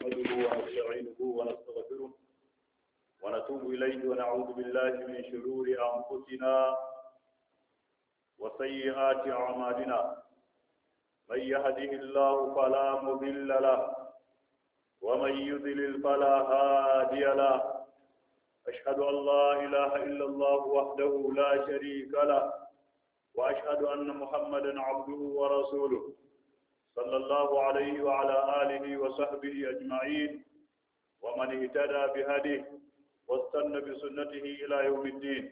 نحمده ونستعينه ونستغفره ونتوب إليه ونعوذ بالله من شرور أنفسنا وسيئات أعمالنا من يهده الله فلا مضل له ومن يضلل فلا هادي له أشهد أن لا إله إلا الله وحده لا شريك له وأشهد أن محمدا عبده ورسوله صلى الله عليه وعلى آله وصحبه أجمعين ومن اهتدى بهديه واستنى بسنته إلى يوم الدين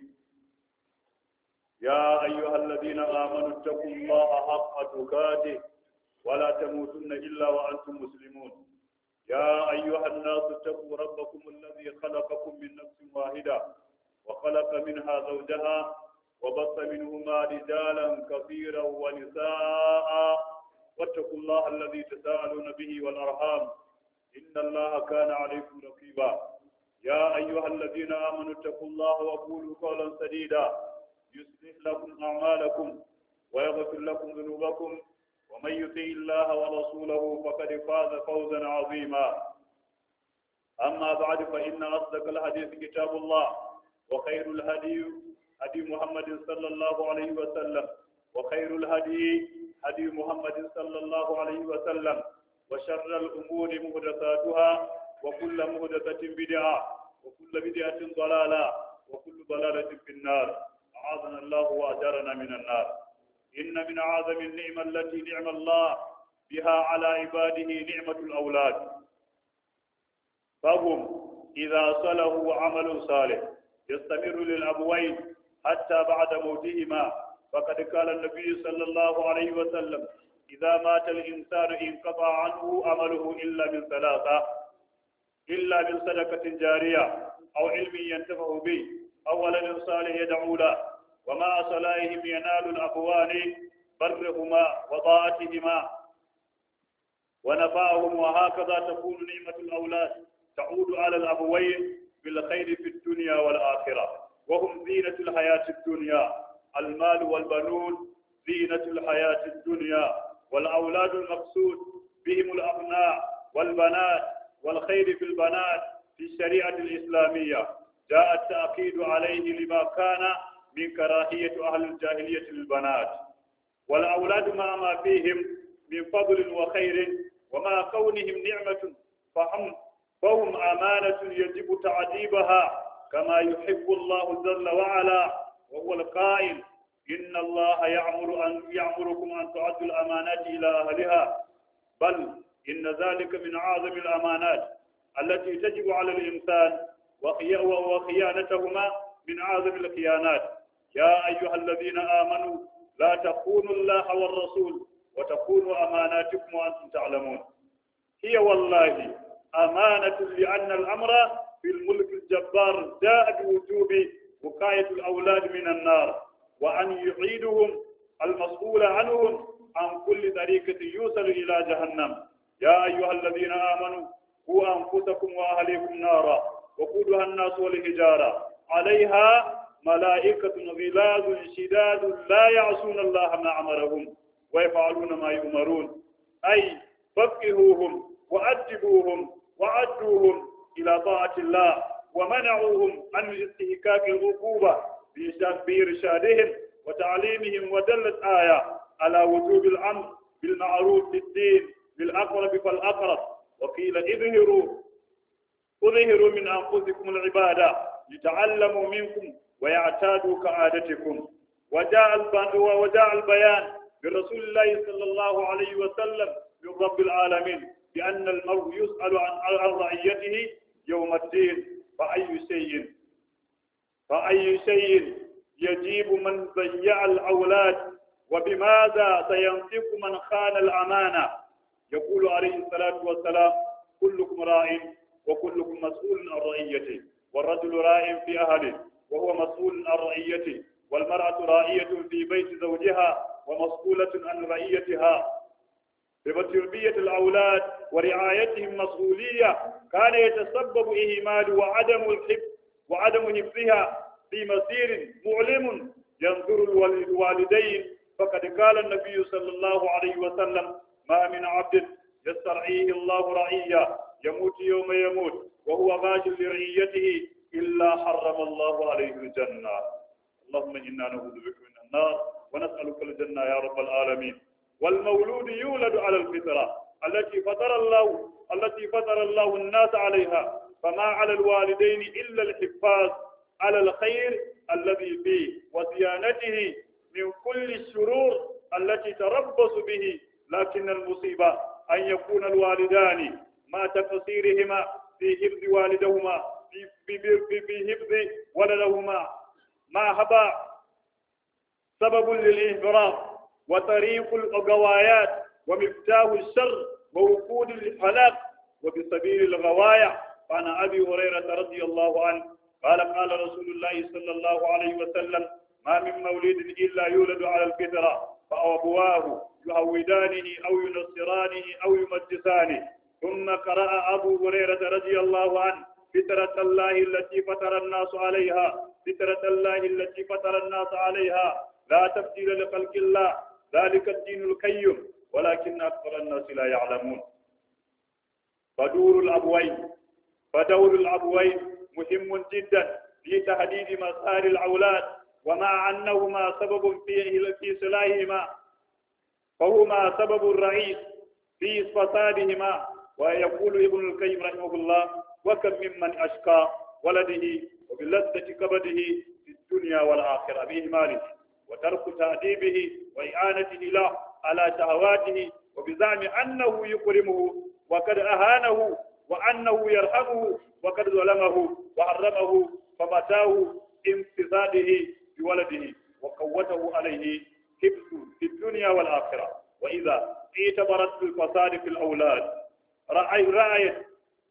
يا أيها الذين آمنوا اتقوا الله حق تقاته ولا تموتن إلا وأنتم مسلمون يا أيها الناس اتقوا ربكم الذي خلقكم من نفس واحدة وخلق منها زوجها وبث منهما رجالا كثيرا ونساء واتقوا الله الذي تساءلون به والأرحام إن الله كان عليكم رقيبا يا أيها الذين آمنوا اتقوا الله وقولوا قولا سديدا يصلح لكم أعمالكم ويغفر لكم ذنوبكم ومن يطع الله ورسوله فقد فاز فوزا عظيما أما بعد فإن أصدق الحديث كتاب الله وخير الهدي هدي محمد صلى الله عليه وسلم وخير الهدي هدي محمد صلى الله عليه وسلم وشر الأمور محدثاتها وكل محدثة بدعة وكل بدعة ضلالة وكل ضلالة في النار أعاذنا الله وأجارنا من النار إن من أعظم النعمة التي نعم الله بها على عباده نعمة الأولاد فهم إذا صلوا عمل صالح يستمر للأبوين حتى بعد موتهما فقد قال النبي صلى الله عليه وسلم إذا مات الإنسان انقطع عنه عمله إلا من ثلاثة إلا من صدقة جارية أو علم ينتفع به أو ولد صالح يدعو له ومع صلاحهم ينال الأبوان برهما وطاعتهما ونفعهم وهكذا تكون نعمة الأولاد تعود على الأبوين بالخير في الدنيا والآخرة وهم زينة الحياة الدنيا المال والبنون زينة الحياة الدنيا والأولاد المقصود بهم الأبناء والبنات والخير في البنات في الشريعة الإسلامية جاء التأكيد عليه لما كان من كراهية أهل الجاهلية للبنات والأولاد مع ما فيهم من فضل وخير ومع كونهم نعمة فهم فهم أمانة يجب تعذيبها كما يحب الله جل وعلا وهو القائل إن الله يعمر أن يعمركم أن تعدوا الأمانات إلى أهلها بل إن ذلك من أعظم الأمانات التي تجب على الإنسان وخيانتهما من أعظم الخيانات يا أيها الذين آمنوا لا تخونوا الله والرسول وتخونوا أماناتكم وأنتم تعلمون هي والله أمانة لأن الأمر في الملك الجبار جاء بوجوب وقاية الأولاد من النار وأن يعيدهم المسؤول عنهم عن كل طريقة يوصل إلى جهنم يا أيها الذين آمنوا قوا أنفسكم وأهليكم نارا وقودها الناس والحجارة عليها ملائكة غلاظ شداد لا يعصون الله ما أمرهم ويفعلون ما يؤمرون أي فقهوهم وأدبوهم وعدوهم إلى طاعة الله ومنعوهم عن استهكاك العقوبة بإرشادهم وتعليمهم ودلت آية على وجوب الأمر بالمعروف في الدين بالأقرب فالأقرب وقيل اظهروا اظهروا من أنفسكم العبادة لتعلموا منكم ويعتادوا كعادتكم وجاء وجاء البيان برسول الله صلى الله عليه وسلم من رب العالمين بأن المرء يسأل عن عن رعيته يوم الدين فأي شيء فأي شيء يجيب من ضيع الأولاد وبماذا سينطق من خان الأمانة يقول عليه الصلاة والسلام كلكم راع وكلكم مسؤول عن رعيته والرجل راع في أهله وهو مسؤول عن رعيته والمرأة راعية في بيت زوجها ومسؤولة عن رعيتها بتربية الأولاد ورعايتهم مسؤولية كان يتسبب إهمال وعدم الحفظ وعدم حفظها في مسير معلم ينظر الوالدين فقد قال النبي صلى الله عليه وسلم ما من عبد يسترعيه الله رعية يموت يوم يموت وهو غاش لرعيته إلا حرم الله عليه الجنة اللهم إنا نعوذ بك من النار ونسألك الجنة يا رب العالمين والمولود يولد على الفطرة التي فطر الله التي فطر الله الناس عليها فما على الوالدين إلا الحفاظ على الخير الذي فيه وصيانته من كل الشرور التي تربص به لكن المصيبة أن يكون الوالدان مع تقصيرهما في حفظ والدهما في, في, في, في حفظ ولدهما مع هباء سبب للإهرام وطريق الغوايات ومفتاح الشر ووقود الهلاك وبسبيل الغواية عن أبي هريرة رضي الله عنه قال قال رسول الله صلى الله عليه وسلم ما من مولد إلا يولد على الفطرة فأبواه يهودانه أو ينصرانه أو يمجسانه ثم قرأ أبو هريرة رضي الله عنه فطرة الله التي فطر الناس عليها فطرة الله التي فطر الناس عليها لا تبديل لخلق الله ذلك الدين القيم ولكن أكثر الناس لا يعلمون فدور الأبوين فدور الأبوين مهم جدا في تحديد مسار الأولاد ومع أنهما سبب في في صلاحهما فهما سبب الرئيس في فسادهما ويقول ابن القيم رحمه الله وكم ممن أشقى ولده وبلذة كبده في الدنيا والآخرة بإهماله وترك تأديبه وإعانته له على شهواته وبزعم أنه يكرمه وقد أهانه وأنه يرحمه وقد ظلمه وحرمه فمتاه امتثاله بولده وقوته عليه حفظ في الدنيا والآخرة وإذا اعتبرت الفساد في الأولاد رأي رأيت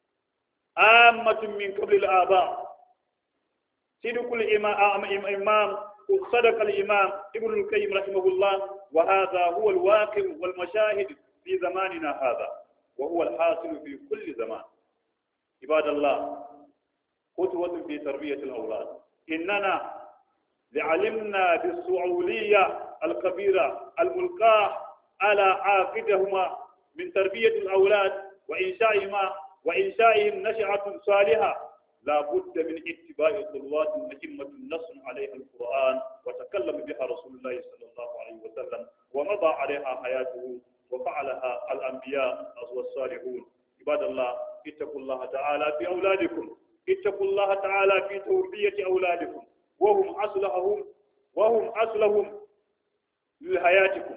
عامة من قبل الآباء صدق الإمام صدق الإمام ابن القيم رحمه الله وهذا هو الواقع والمشاهد في زماننا هذا وهو الحاصل في كل زمان عباد الله قدوة في تربية الأولاد إننا لعلمنا بالصعولية الكبيرة الملقاة على عاقدهما من تربية الأولاد وإنشائهما وإنشائهم نشأة صالحة لا بد من اتباع خطوات مهمة نص عليها القرآن وتكلم بها رسول الله صلى الله عليه وسلم ومضى عليها حياته وفعلها الأنبياء والصالحون عباد الله اتقوا الله تعالى في أولادكم اتقوا الله تعالى في تربية أولادكم وهم أصلحهم وهم أصلهم لحياتكم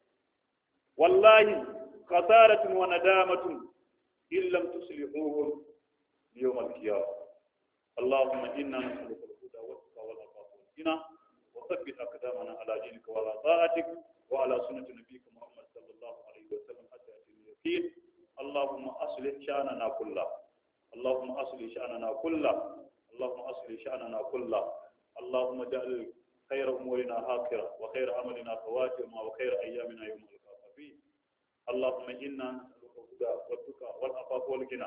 والله خسارة وندامة إن لم تصلحوهم يوم القيامة اللهم إنا نسألك الهدى والتقى والعفاف والغنى وثبت أقدامنا على دينك وعلى طاعتك وعلى سنة نبيك محمد صلى الله عليه وسلم حتى يأتي اليقين اللهم أصلح شأننا كله اللهم أصلح شأننا كله اللهم أصلح شأننا كله اللهم اجعل خير أمورنا آخرة وخير عملنا خواتمة وخير أيامنا يوم القيامة فيه اللهم إنا نسألك الهدى والتقى والعفاف والغنى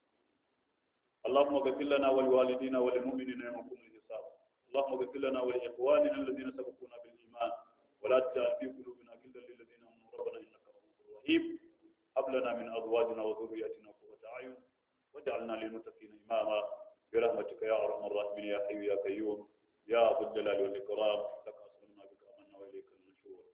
اللهم اغفر لنا ولوالدينا وللمؤمنين يوم يقوم الحساب اللهم اغفر لنا ولإخواننا الذين سبقونا بالإيمان ولا تجعل في قلوبنا غلا للذين آمنوا ربنا إنك رؤوف رحيم هب لنا من أزواجنا وذرياتنا قرة أعين واجعلنا للمتقين إماما برحمتك يا أرحم الراحمين يا حي يا قيوم يا ذو الجلال والإكرام لك أسلمنا بك أمنا وإليك النشور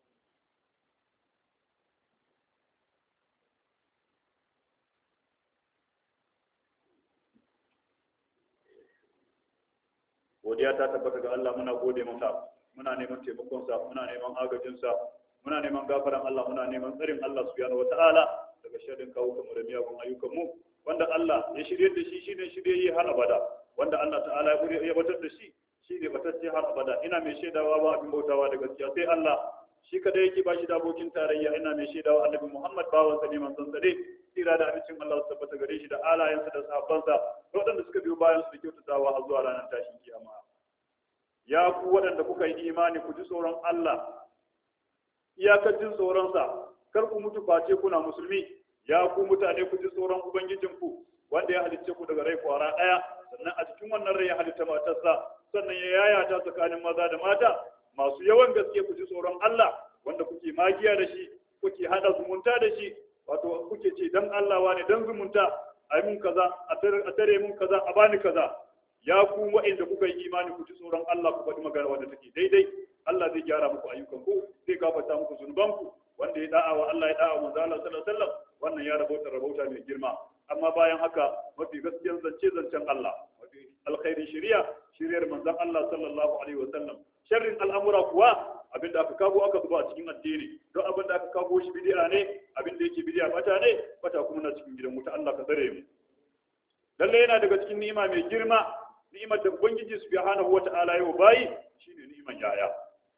godiya ta tabbata ga Allah muna gode masa muna neman taimakonsa muna neman agajinsa muna neman gafaran Allah muna neman tsarin Allah subhanahu wataala daga sharrin kawo kamar da miyagun ayyukan mu wanda Allah ya shirye da shi shine shirye yi har abada wanda Allah ta'ala ya ya batar da shi shi ne batacce har abada ina mai shaidawa ba abin bautawa da gaskiya sai Allah shi kada yake ba shi da abokin tarayya ina mai shaidawa annabi Muhammad bawan sa ne manzon sa ne tsira da abincin Allah su tabbata gare shi da alayensa da sahabbansa da waɗanda suka biyo bayan su da kyautatawa har zuwa ranar tashin kiyama ya ku waɗanda kuka yi imani ku ji tsoron Allah iyakar jin tsoronsa kar ku mutu face kuna musulmi ya ku mutane ku ji tsoron ubangijinku wanda ya halicce ku daga rai kwara ɗaya sannan a cikin wannan rai ya halitta matarsa sannan ya yayata tsakanin maza da mata masu yawan gaske ku ji tsoron Allah wanda kuke magiya da shi kuke hada zumunta da shi wato kuke ce dan Allah wane dan zumunta ai mun kaza a tare mun kaza a bani kaza ya ku wa'inda kuka yi imani ku ji tsoron Allah ku faɗi magana wanda take daidai Allah zai gyara muku ayyukan ku zai gafarta muku zunuban ku wanda ya da'a wa Allah ya da'a wa manzo Allah sallallahu alaihi wasallam wannan ya rabauta rabauta mai girma amma bayan haka mafi gaskiyar zance zancen Allah mafi alkhairin shari'a shari'ar manzon Allah sallallahu alaihi wasallam sharrin al'amura kuwa abin da aka kago aka zuba a cikin addini don abin da aka kago shi bid'a ne abin da yake bid'a bata ne bata kuma na cikin gidan wuta Allah ka tsare mu lalle yana daga cikin ni'ima mai girma ni'imar da ubangiji subhanahu wata'ala yau bayi shine ni'iman yaya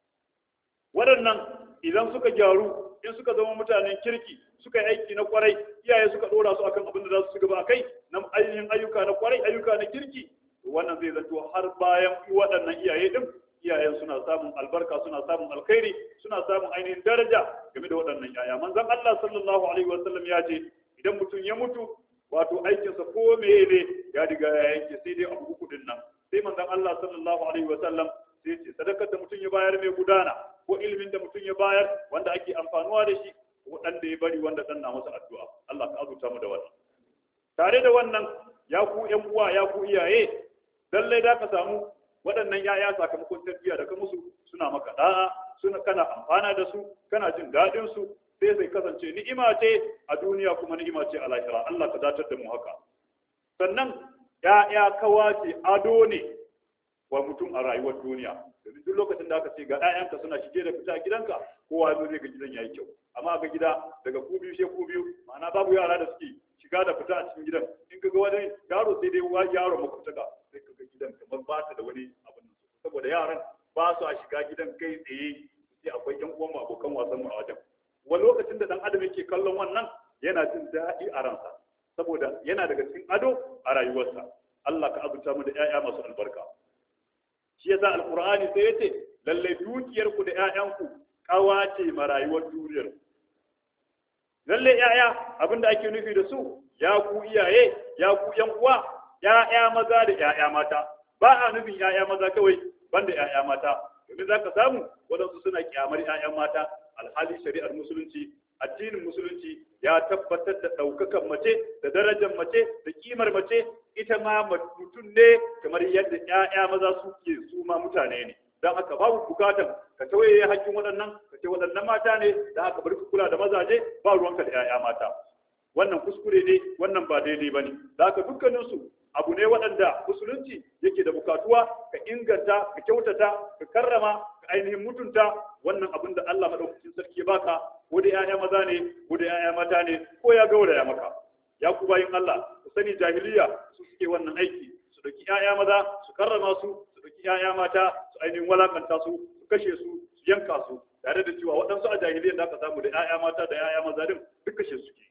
waɗannan idan suka gyaru in suka zama mutanen kirki suka yi aiki na kwarai iyaye suka dora su akan abin da za su gaba a kai na ainihin ayyuka na kwarai ayyuka na kirki wannan zai zato har bayan waɗannan iyaye din iyayen suna samun albarka suna samun alkhairi suna samun ainihin daraja game da waɗannan yaya manzon Allah sallallahu alaihi wasallam ya ce idan mutum ya mutu wato aikinsa ko meye ne ya riga ya yanke sai dai abu uku din nan sai manzon Allah sallallahu alaihi wasallam sai ce sadakar da mutum ya bayar mai gudana ko ilimin da mutum ya bayar wanda ake amfanuwa da shi waɗanda ya bari wanda ɗan na masa addu'a Allah ka azurta mu da wannan tare da wannan ya ku ƴan uwa ya ku iyaye lallai da ka samu waɗannan yaya sakamakon tarbiyya da ka musu suna maka da'a suna kana amfana da su kana jin daɗin su sai zai kasance ni'ima ce a duniya kuma ni'ima ce a lahira Allah ka datar da mu haka sannan ya'ya kawace ado ne wa mutum a rayuwar duniya domin duk lokacin da aka ce ga 'ya'yanka suna shige da fita gidanka kowa zo zai ga gidan yayi kyau amma ga gida daga ku biyu sai ku biyu ma'ana babu yara da suke shiga da fita a cikin gidan in ka ga wani yaro sai dai wa yaro makwabtaka sai ka ga gidan kamar ba ta da wani abin saboda yaran ba su a shiga gidan kai tsaye sai akwai yan uwan abokan wasan mu a wajen wani lokacin da dan adam yake kallon wannan yana jin daɗi a ransa saboda yana daga cikin ado a rayuwarsa Allah ka azurta mu da 'ya'ya masu albarka shi yasa alqur'ani sai yace lalle dukiyar ku da ƴaƴanku kawace ma rayuwar duniyar lalle ƴaƴa abinda ake nufi da su ya ku iyaye ya ku ƴan uwa ƴaƴa maza da ƴaƴa mata ba a nufin ƴaƴa maza kawai banda ƴaƴa mata domin zaka samu wadansu suna kyamar ƴaƴan mata alhali shari'ar musulunci addinin musulunci ya tabbatar da ɗaukakan mace da darajar mace da kimar mace ita ma mutum ne kamar yadda ƴaƴa maza suke su ma mutane ne don haka babu bukatan ka tawaye hakkin waɗannan ka ce waɗannan mata ne da haka bari ku kula da mazaje ba ruwanka da ƴaƴa mata wannan kuskure ne wannan ba daidai ba ne da haka dukkaninsu abu ne waɗanda musulunci yake da bukatuwa ka inganta ka kyautata ka karrama ka ainihin mutunta wannan abin da Allah madaukakin sarki ya baka ko da ƴaƴa maza ne ko da ƴaƴa mata ne ko ya gauraya maka ya ku bayin Allah ku sani jahiliya su suke wannan aiki su dauki ƴaƴa maza su karrama su su dauki ƴaƴa mata su ainihin walakanta su su kashe su su yanka su tare da cewa waɗansu a jahiliyar da aka samu da ƴaƴa mata da ƴaƴa maza din duk kashe suke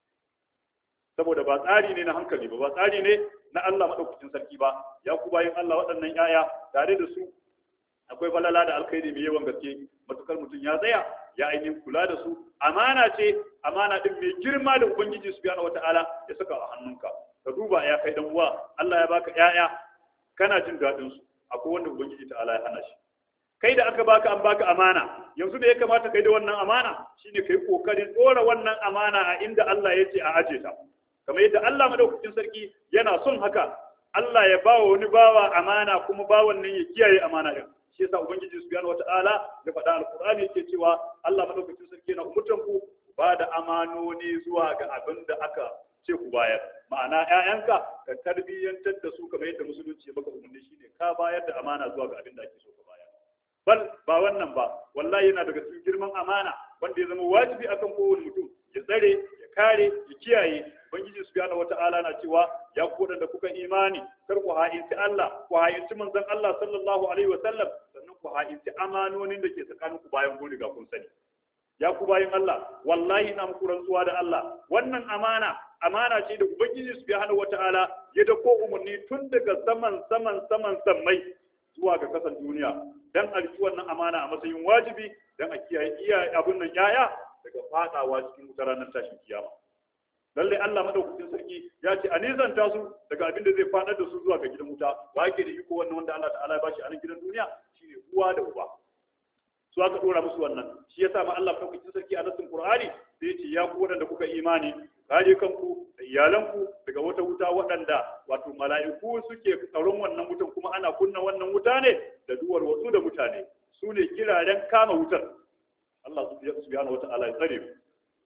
saboda ba tsari ne na hankali ba ba tsari ne na Allah madaukakin sarki ba ya ku bayin Allah waɗannan ƴaƴa tare da su akwai falala da alkhairi mai yawan gaske matukar mutum ya tsaya ya ainihin kula da su amana ce amana din mai girma da ubangiji subhanahu wataala ya saka a hannunka ka duba ya kai dan uwa Allah ya baka ƴaƴa kana jin daɗin su akwai wanda ubangiji ta'ala ya hana shi kai da aka baka an baka amana yanzu da ya kamata kai da wannan amana shine kai kokarin dora wannan amana a inda Allah ya ce a aje ta kamar yadda Allah madaukakin sarki yana son haka Allah ya bawa wani bawa amana kuma bawan nan ya kiyaye amana din shi yasa ubangiji subhanahu wataala ya faɗa alqur'ani yake cewa Allah madaukakin sarki yana umurtan ku ba da amanoni zuwa ga abin da aka ce ku bayar ma'ana ƴaƴanka ka tarbiyyantar da su kamar yadda musulunci ya maka umarni shine ka bayar da amana zuwa ga abin da ake so ka bayar bal ba wannan ba wallahi yana daga cikin girman amana wanda ya zama wajibi akan kowane mutum ya tsare ya kare ya kiyaye ubangiji subhanahu wata'ala na cewa ya ku da kuka imani kar ku ha'inci Allah ku ha'inci manzon Allah sallallahu alaihi wa sallam sannan ku ha'inci amanonin da ke tsakanin ku bayan kun riga kun sani ya ku bayin Allah wallahi ina muku rantsuwa da Allah wannan amana amana ce da ubangiji subhanahu wata'ala ya dako umarni tun daga saman saman saman sammai zuwa ga kasan duniya dan a riki wannan amana a matsayin wajibi dan a kiyaye iya abun nan yaya daga fadawa cikin wutar ranar tashin kiyama lalle Allah madaukakin sarki ya ce a nizanta su daga abin da zai fadar da su zuwa ga gidan wuta wa yake da iko wannan wanda Allah ta'ala ya bashi a nan gidan duniya shine uwa da uba su aka dora musu wannan shi yasa ma Allah madaukakin sarki a nasin Qur'ani sai ya ce ya ku wadanda kuka imani kare kanku da iyalanku daga wata wuta waɗanda wato mala'iku suke tsaron wannan wutan kuma ana kunna wannan wuta ne da duwar wasu da mutane su ne kiraren kama wutar Allah subhanahu wata'ala ya tsare mu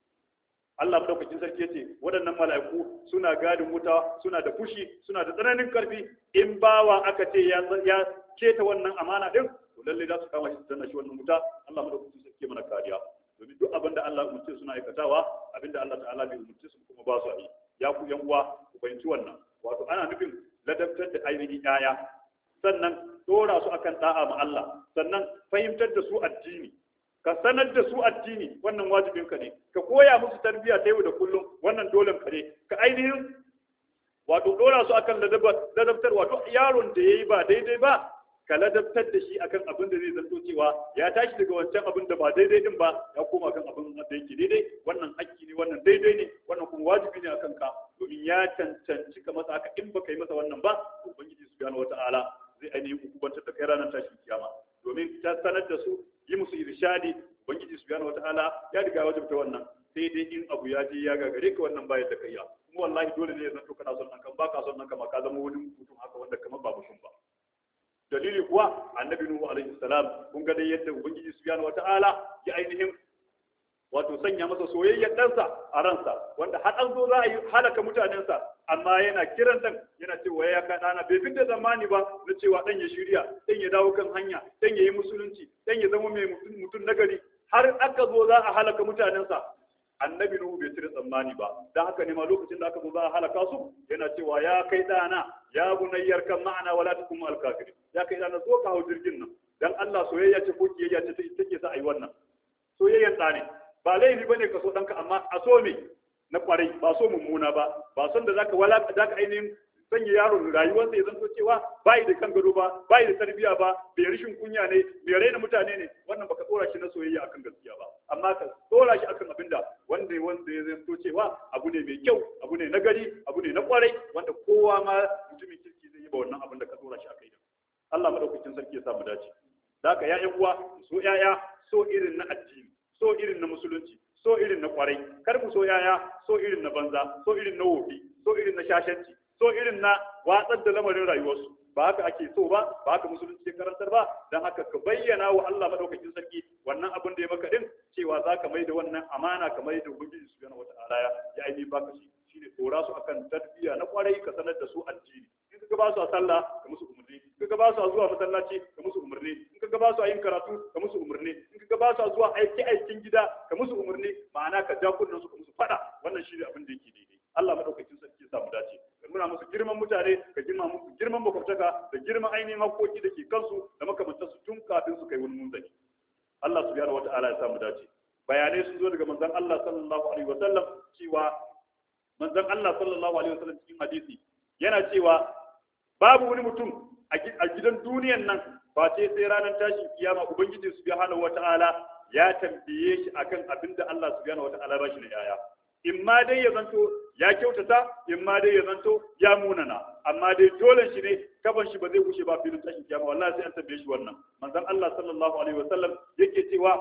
Allah madaukakin sarki yace waɗannan mala'iku suna gadin wuta suna da fushi suna da tsananin karfi in bawa aka ce ya ya keta wannan amana din to lalle za su kama shi su danna shi wannan wuta Allah madaukakin sarki mana kariya domin duk abin da Allah umurce suna aikatawa abin da Allah ta'ala bai umurce su kuma ba su yi ya ku yan uwa ku fahimci wannan wato ana nufin ladabtar da ainihin yaya sannan dora su akan da'a ma Allah sannan fahimtar da su addini ka sanar da su addini wannan wajibin ka ne ka koya musu tarbiyya ta yau da kullum wannan dole ka ne ka ainihin wato dora su akan ladabtar wato yaron da yayi ba daidai ba ka ladabtar da shi akan abin da zai zanto cewa ya tashi daga wancan abin da ba daidai din ba ya koma kan abin da yake daidai wannan hakki ne wannan daidai ne wannan kuma wajibi ne akan ka domin ya cancanci ka masa haka in baka yi masa wannan ba ubangiji subhanahu wataala zai ainihin hukubantar da kai ranar tashin kiyama domin ta sanar da su yi musu irshadi ubangiji subhanahu wataala ya riga wajibta wannan sai dai in abu ya je ya gagare ka wannan bayar da kai ya kuma wallahi dole ne ya zanto kana son nan kan baka son nan kan ka zama wani mutum haka wanda kamar ba mutum ba dalili kuwa annabi nuhu alaihi salam kun ga dai yadda ubangiji subhanahu wataala ya ainihin wato sanya masa soyayyar ɗansa a ransa wanda har an zo za a yi halaka mutanensa amma yana kiran dan yana cewa ya ka dana bai fi da zamani ba na cewa dan ya shirya dan ya dawo kan hanya dan ya yi musulunci dan ya zama mai mutum nagari har aka zo za a halaka mutanensa annabi nuhu bai cire tsammani ba dan haka ne ma lokacin da aka zo za a halaka su yana cewa ya kai dana ya bunayyar kan ma'ana wala takum al kafirin ya kai dana zo ka hau jirgin nan dan Allah soyayya ce ko kiyayya ce take sa ayi wannan soyayyan da ne ba laifi bane ka so danka amma a so me na kwarai ba so mummuna ba ba son da zaka wala zaka ainihin sanya yaro rayuwarsa ya zanto cewa bai da kan gado ba bai da tarbiya ba bai rishin kunya ne bai raina mutane ne wannan baka tsora shi na soyayya akan gaskiya ba amma ka tsora shi akan abinda wanda wanda ya zanto cewa abu ne mai kyau abu ne na gari abu ne na kwarai wanda kowa ma mutumin kirki zai yi ba wannan abin da ka tsora shi akai Allah madaukakin sarki ya samu dace da haka ya uwa so yaya so irin na addini so irin na musulunci so irin na kwarai kar mu so yaya so irin na banza so irin na wofi so irin na shashanci so irin na watsar da lamarin rayuwarsu ba haka ake so ba ba haka musulunci ke karantar ba dan haka ka bayyana wa Allah madaukakin sarki wannan abin da ya maka din cewa za ka mai da wannan amana ka mai da ubangiji subhanahu wataala ya aini baka shi shine tsora su akan tarbiyya na kwarai ka sanar da su addini in ka ba su a sallah ka musu umarni in ka ba su a zuwa masallaci ka musu umarni in ka ba su a yin karatu ka musu umarni in ka ba su a zuwa aiki aikin gida ka musu umarni ma'ana ka ja kunnen su ka musu fada wannan shine abin da yake daidai Allah madaukakin sarki ya samu dace ka nuna musu girman mutane ka girma musu girman makwabtaka da girman ainihin haƙoƙi da ke kansu da makamantansu tun kafin su kai wani munzali Allah subhanahu wata'ala ya samu dace bayanai sun zo daga manzon Allah sallallahu alaihi wasallam cewa manzon Allah sallallahu alaihi wasallam cikin hadisi yana cewa babu wani mutum a gidan duniyan nan ba ce sai ranar tashin kiyama ubangiji subhanahu wata'ala ya tambaye shi akan abin da Allah subhanahu wata'ala ba shi na yaya in ma dai ya zanto ya kyautata in ma dai ya zanto ya munana amma dai dole shi ne kafan shi ba zai kushe ba filin tashin kiyama wallahi sai an tambaye shi wannan manzon Allah sallallahu alaihi wasallam yake cewa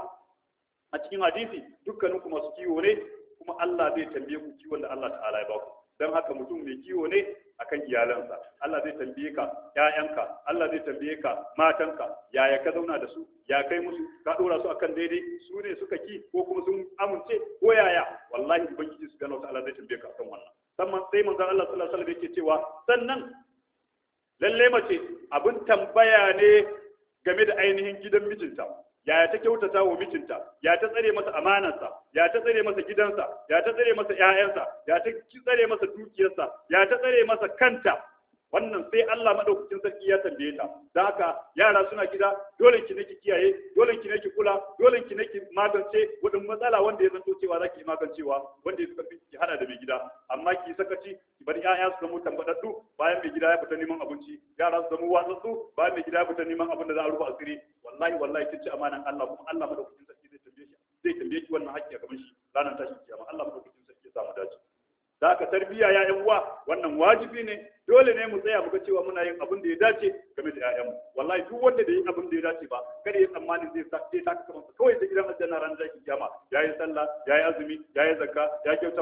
a cikin hadisi dukkanin ku masu kiwo ne kuma Allah zai tambaye ku kiwon da Allah ta'ala ya ba ku dan haka mutum mai kiwo ne akan iyalansa Allah zai tambaye ka ƴaƴanka Allah zai tambaye ka matanka yaya ka zauna da su ya kai musu ka dora su akan daidai su ne suka ki ko kuma sun amince ko yaya wallahi ubangiji subhanahu wataala zai tambaye ka akan wannan sannan sai manzon Allah sallallahu alaihi wasallam yake cewa sannan lalle mace abin tambaya ne game da ainihin gidan mijinta yaya ta kyautata wa mijinta ya ta tsare masa amanarsa ya ta tsare masa gidansa ya ta tsare masa ƴaƴansa ya ta tsare masa dukiyarsa ya ta tsare masa kanta wannan sai Allah madaukakin sarki ya tambaye ta da haka yara suna gida dole ki nake kiyaye dole ki nake kula dole ki nake magance wadin matsala wanda ya zanto cewa zaki magancewa wanda ya karfi ki hada da mai gida amma ki sakaci ki bar ƴaƴa su zama tambadaddu bayan mai gida ya fita neman abinci yara su zama watsatsu bayan mai gida ya fita neman abin da za a rufe asiri wallahi wallahi kin ci amanan Allah kuma Allah madaukakin sarki zai tambaye shi zai tambaye ki wannan haƙƙi a gaban shi ranar tashin kiyama Allah madaukakin sarki ya samu dace da ka tarbiya ya yan uwa wannan wajibi ne dole ne mu tsaya mu ga cewa muna yin abin da ya dace game da ƴaƴanmu wallahi duk wanda da yi abin da ya dace ba kada ya tsammani zai sa zai saka kamar kawai da gidan aljanna ran da kiyama yayi sallah yayi azumi yayi zakka ya kyauta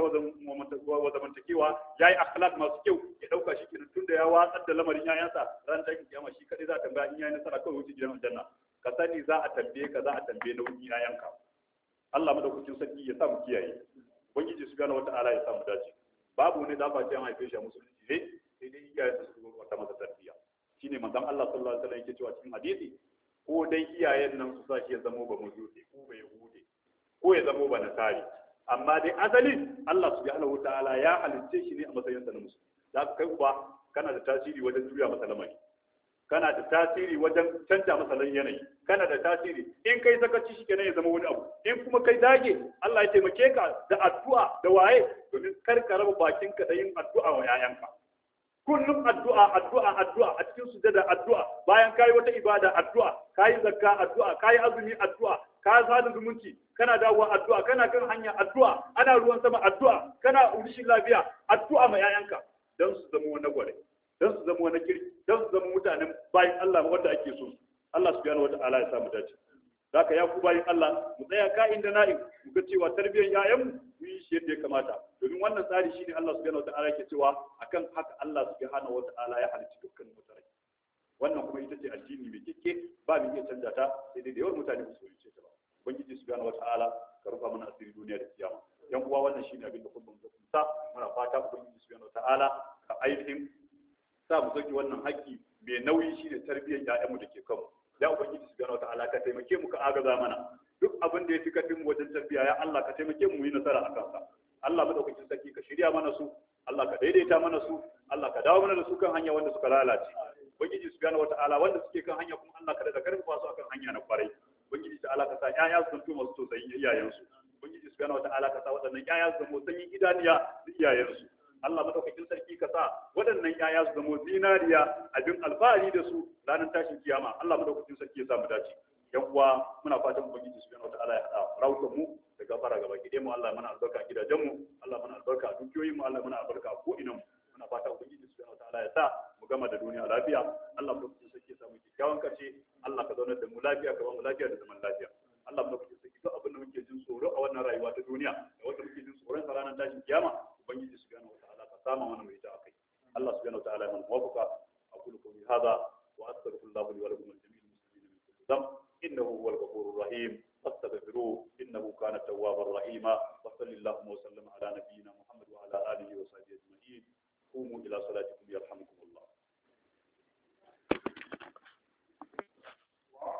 wa wa zamantakewa yayi akhlaq masu kyau ya dauka shi kenan tunda ya watsar da lamarin yayansa ran da kiyama shi kadai za ta tambaya in yayi nasara kawai wuce gidan aljanna ka sani za a tambaye ka za a tambaye nauyin yayanka Allah madaukakin sarki ya sa mu kiyaye ubangiji subhanahu wataala ya sa mu dace babu wani da ba ce an haife shi a musulunci ne sai dai iyayen su su wata masa tarbiyya shine manzon Allah sallallahu alaihi wasallam yake cewa cikin hadisi ko dai iyayen nan su sa shi ya zamo ba mujusi ko ba yahudi ko ya zamo ba nasari amma dai asali Allah subhanahu wataala ya halicce shi ne a matsayin sa na musulmi da kai uba kana da tasiri wajen juya masa lamari kana da tasiri wajen canja masa yanayi kana da tasiri in kai sakaci shi kenan ya zama wani abu in kuma kai dage Allah ya taimake ka da addu'a da waye domin kar ka raba bakinka da yin addu'a wa yayanka kullum addu'a addu'a addu'a a cikin sujada addu'a bayan kayi wata ibada addu'a kayi zakka addu'a kayi azumi addu'a ka sada zumunci kana dawowa addu'a kana kan hanya addu'a ana ruwan sama addu'a kana rishin lafiya addu'a ma yayanka dan su zama wani gware dan su zama wani kirki dan su zama mutanen bayan Allah wanda ake so Allah subhanahu wata'ala ya samu dace zaka ya ku bayan Allah mu tsaya ka inda na'im mu ga cewa tarbiyyar yayan mu yi shi yadda ya kamata domin wannan tsari shine Allah subhanahu wata'ala ke cewa akan haka Allah subhanahu wata'ala ya halicci dukkan mutane wannan kuma ita ce addini mai kike ba mu iya canja ta sai dai da yawan mutane ba su yi ta ba ubangiji subhanahu wata'ala ka rufa mana asiri duniya da kiyama yan uwa wannan shine abin da kullum ka kunta muna fata ubangiji subhanahu wata'ala ka ainihin sa mu sauki wannan haƙƙi mai nauyi shine tarbiyyar ƴaƴanmu da ke kanmu ya ubangiji subhanahu wataala ka taimake mu ka agaza mana duk abin da ya fi karfin mu wajen tarbiyya ya Allah ka taimake mu yi nasara a kansa Allah madaukakin sarki ka shirya mana su Allah ka daidaita mana su Allah ka dawo mana da su kan hanya wanda suka lalace ubangiji subhanahu wataala wanda suke kan hanya kuma Allah ka da karfafa su akan hanya na kwarai ubangiji ta'ala ka sa ƴaƴa su zanto masu tausayin iyayensu ubangiji subhanahu wataala ka sa waɗannan ƴaƴa su zama sanyin idaniya da iyayensu Allah madaukakin sarki ka sa waɗannan ƴaƴa su zamo zinariya abin alfahari da su ranar tashin kiyama Allah madaukakin sarki ya sa mu dace yan uwa muna fatan ubangiji subhanahu wataala ya hada rawukan mu da gafara gaba ki mu Allah mana albarka a gidajen mu Allah mana albarka a dukiyoyin mu Allah mana albarka a ko ina mu muna fatan ubangiji subhanahu wataala ya sa mu gama da duniya lafiya Allah madaukakin sarki ya sa mu kyakkyawan karshe Allah ka zaunar da mu lafiya ka ba mu lafiya da zaman lafiya Allah madaukakin sarki duk abin da muke jin tsoro a wannan rayuwa ta duniya da wanda muke jin tsoron sa ranar tashin kiyama ubangiji subhanahu wataala ka sama mana mai ta akai Allah subhanahu wataala ya mana muwafaqa aqulu qawli hadha wa astaghfirullah li wa lakum wa jami'il muslimin min kulli dhanb innahu huwal ghafurur rahim fastaghfiruhu innahu kana tawwabar rahima wa sallallahu wa sallama ala nabiyyina